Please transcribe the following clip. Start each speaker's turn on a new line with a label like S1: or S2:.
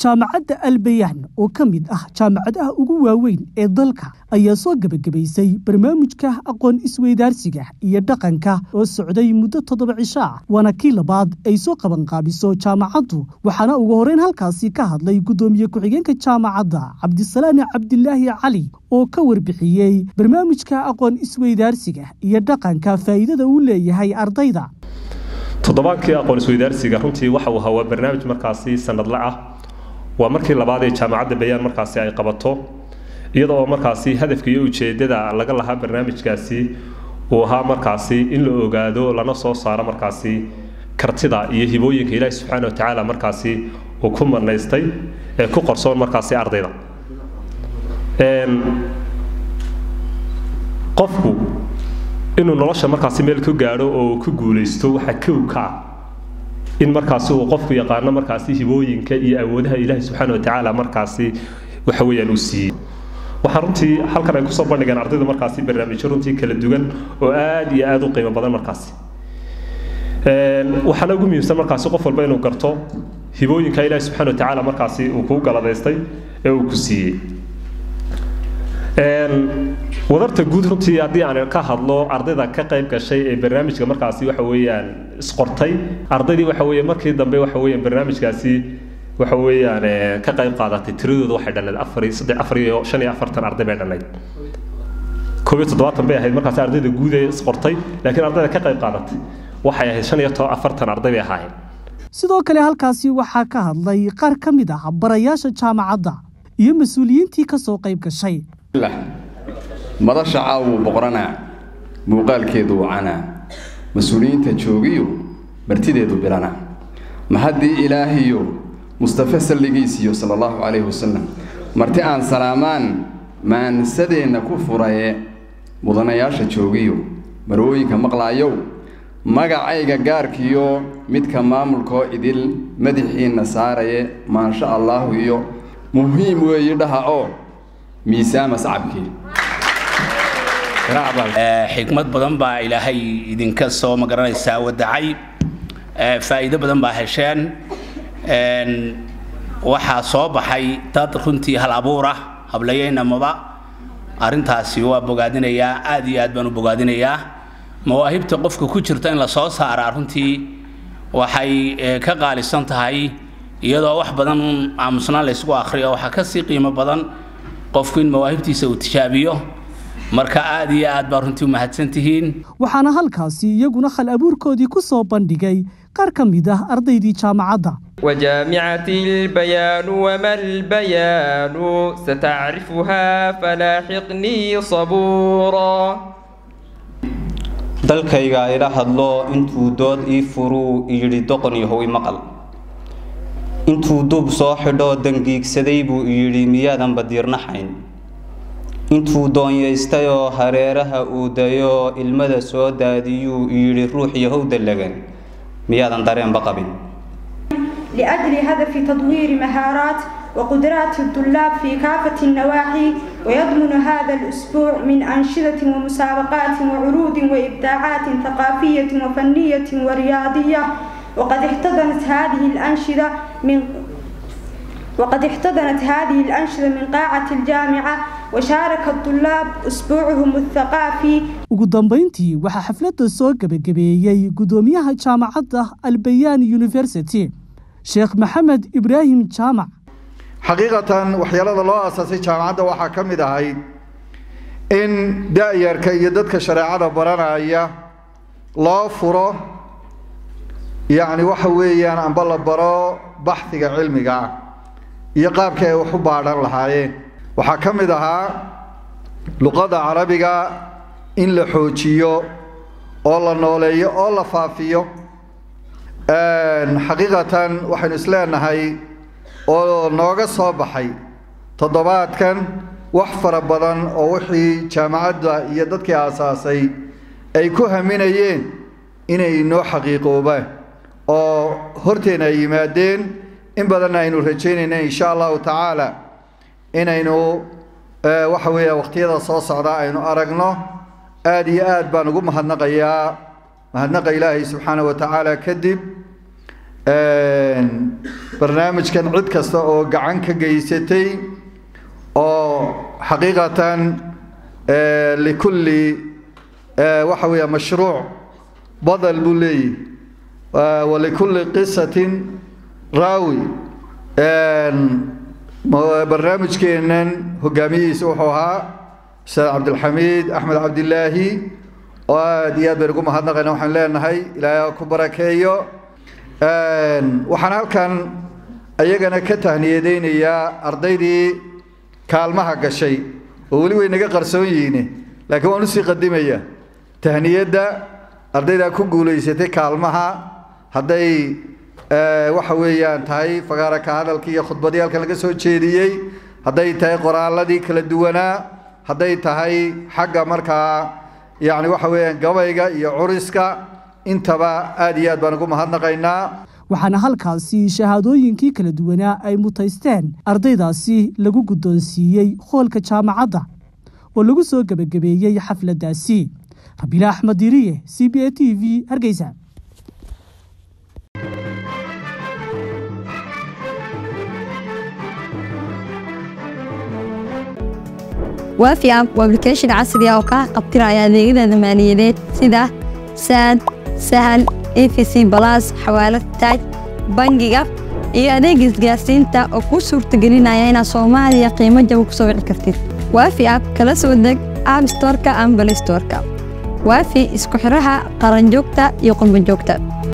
S1: jaamacadda albayaan oo ka mid ah jaamacadaha ugu waaweyn ee dalka ayaa soo gebagabaysay barnaamijka aqoon isweydaarsiga iyo dhaqanka oo socday muddo toddoba cisho ah waana kii labaad ay soo qabanqaabiso jaamacaddu waxaana ugu horreyn halkaasi ka hadlay guddoomiye ku-xigeenka jaamacadda cabdisalaami cabdilaahi cali oo ka warbixiyey barnaamijka aqoon isweydaarsiga iyo dhaqanka faa'iidada uu leeyahay ardayda
S2: toddobaadkii aqoon isweydaarsiga runtii waxa uu hawaa barnaamij markaasi sanadle ah waa markii labaad ee jaamacadda bayaan markaasi ay qabato iyada oo markaasi hadafka iyo ujeedada laga lahaa barnaamijkaasi uu ahaa markaasi in la ogaado lana soo saaro markaasi kartida iyo hibooyinka ilaahi subxaana wa tacaala markaasi uu ku manaystay ee ku qorsoon markaasi ardayda qofku inuu nolosha markaasi meel ku gaadho oo ku guulaysto waxaa kow ka ah in markaasi uu qofku yaqaano markaasi hibooyinka iyo awoodaha ilaahi subxaana watacaala markaasi waxa weeyaan uu siiyey waxaa runtii halkan ay kusoo bandhigeen ardayda markaasi barnaamijyo runtii kala duwan oo aad iyo aad u qiimo badan markaasi waxaana ugu muhiimsan markaasi qof walba inuu garto hibooyinka ilaahi subxaana watacaala markaasi uu kuu galadaystay ee uu ku siiyey wadarta guud runtii haddii aan ka hadlo ardayda ka qayb gashay ee barnaamijka markaasi waxa weeyaan isqortay ardaydii waxa weeye markii dambe waxa weeyaan barnaamijkaasi waxa weeyaan ka qayb qaadatay tiradooda waxay dhanayd afar iyo saddex afar iyo shan iyo afartan arday bay dhanayd koob iyo toddobaatan bay ahayd markaasi ardayda guud ee isqortay laakiin ardayda ka qayb qaadatay waxay ahayd shan iyo afartan arday bay ahaayeen
S1: sidoo kale halkaasi waxaa ka hadlay qaar ka mid ah barayaasha jaamacadda iyo mas-uuliyiintii ka soo qayb gashay
S3: madasha caawuu boqranaa muuqaalkeedu wacanaa mas-uuliyiinta joogiyo martideedu bilanaa mahaddii ilaahiyo mustafe salligiisiyo sala allahu calayhi wasalam marti aan salaamaan maansadeenna ku furaye mudanayaasha joogiyo marwooyinka maqlaayow magacayga gaarkiyo midka maamulkoo idil madaxiinna saaraye maansha allaahu iyo muhiim weeyi dhaha oo miisaama sacabkii
S4: xikmad badan baa ilaahay idinka soo magaranaysaa wadacay faa'iido badan baa hesheen waxaa soo baxay dad runtii hal abuur ah hablayeynamaba arrintaasi waa bogaadinayaa aad iyo aad baan u bogaadinayaa mawaahibta qofka ku jirta in la soo saaraa runtii waxay ka qaalisan tahay iyadoo wax badan aamusnaan laysgu akhriyo waxaa kasii qiimo badan qofku in mawaahibtiisa uu tijaabiyo marka aad iyo aad baa runtii u mahadsantihiin
S1: waxaana halkaasi iyaguna hal abuurkoodii ku soo bandhigay qaar ka mid ah ardaydii jaamacadda
S5: وجامعة البيان وما البيان ستعرفها فلاحقني صبورا
S6: dalkayga ila hadlo intuu dood ii furuu yidhi doqon yahow maqal intuu duub soo xidhoo dangiigsaday buu yidhi miyaadan badiirnaxayn intuu doonyaystayoo hareeraha uu dayoo ilmada soo daadiyuu yidhi ruux yahow dallagan miyaadan dareenba qabin
S7: لأجل هدف تطوير مهارات وقدرات الطلاب في كافة النواحي ويضمن هذا الأسبوع من أنشطة ومسابقات وعروض وإبداعات ثقافية وفنية ورياضية وقد احتضنت هذه الأنشطة من وقد احتضنت هذه الأنشطة من قاعة الجامعة وشارك الطلاب أسبوعهم الثقافي
S1: ugu dambayntii waxaa xafladda soo gebagabeeyey guddoomiyaha jaamacadda albayaan university sheekh maxamed ibraahim jaamac
S8: xaqiiqatan waxyaalada loo aasaasay jaamacadda waxaa ka mid ahayd in da-yarka iyo dadka shareecada baranaya loo furo yacni waxa weeyaan amba la baro baxhiga cilmiga ah iyo qaabka ay wax u baadhan lahaayeen waxaa ka mid ahaa luqadda carabiga in la xoojiyo oo la nooleeyo oo la faafiyo xaqiiqatan waxaynu isleenahay oo nooga soo baxay toddobaadkan wax fara badan oo wixii jaamacadda iyo dadkii aasaasay ay ku haminayeen inay noo xaqiiqoobaan oo horteena ay yimaadeen in badanna aynu rajaynayna insha allahu tacaala inaynu waxa weeya waqtiyada soo socda aynu aragno aad iyo aad baan ugu mahadnaqayaa mahadnaqa ilaahay subxaana wa tacaala kadib barnaamijkan cid kasta oo gacan ka geysatay oo xaqiiqatan likulli waxa weeya mashruuc badal buu leeyahy walikulli qisatin raawi barnaamijkeennan hogaamiyihiisa wuxuu ahaa ustaad cabdilxamiid axmed cabdilaahi oo aada iyo aad baynu ugu mahadnaqayna waxaan leenahay ilaahay ku barakeeyo waxaan halkan iyagana ka tahniyadeynayaa ardaydii kaalmaha gashay oo weli way naga qarsoon yihiin laakiin waan usii qadimaya tahniyadda ardaydaa ku guulaysatay kaalmaha hadday waxa weeyaan tahay fagaara ka hadalkii iyo khudbadii halkan laga soo jeediyey hadday tahay qoraaladii kala duwanaa hadday tahay xagga markaa yacni waxa weeyaan gabayga iyo curiska intaba aada iyo aad baan ugu mahadnaqaynaa
S1: waxaana halkaasi shahaadooyinkii kala duwanaa ay mutaysteen ardaydaasi lagu guddoonsiiyey hoolka jaamacadda oo lagu soo gebagabeeyey xafladdaasi rabiila axmed diriye c b a t v hargeysa
S9: waafi app waa application casri ah oo kaa qabtiraya adeegyada maaliyadeed sida saad sahal efc balas xawaalad taaj bangiga iyo adeega isgaarsiinta oo kuu suurtagelinaya inaad soomaaliya qiimo jaba ku soo wici kartid waafi app kala soo deg app storka ama balay storka waafi isku xiraha qaranjoogta iyo qurbanjoogta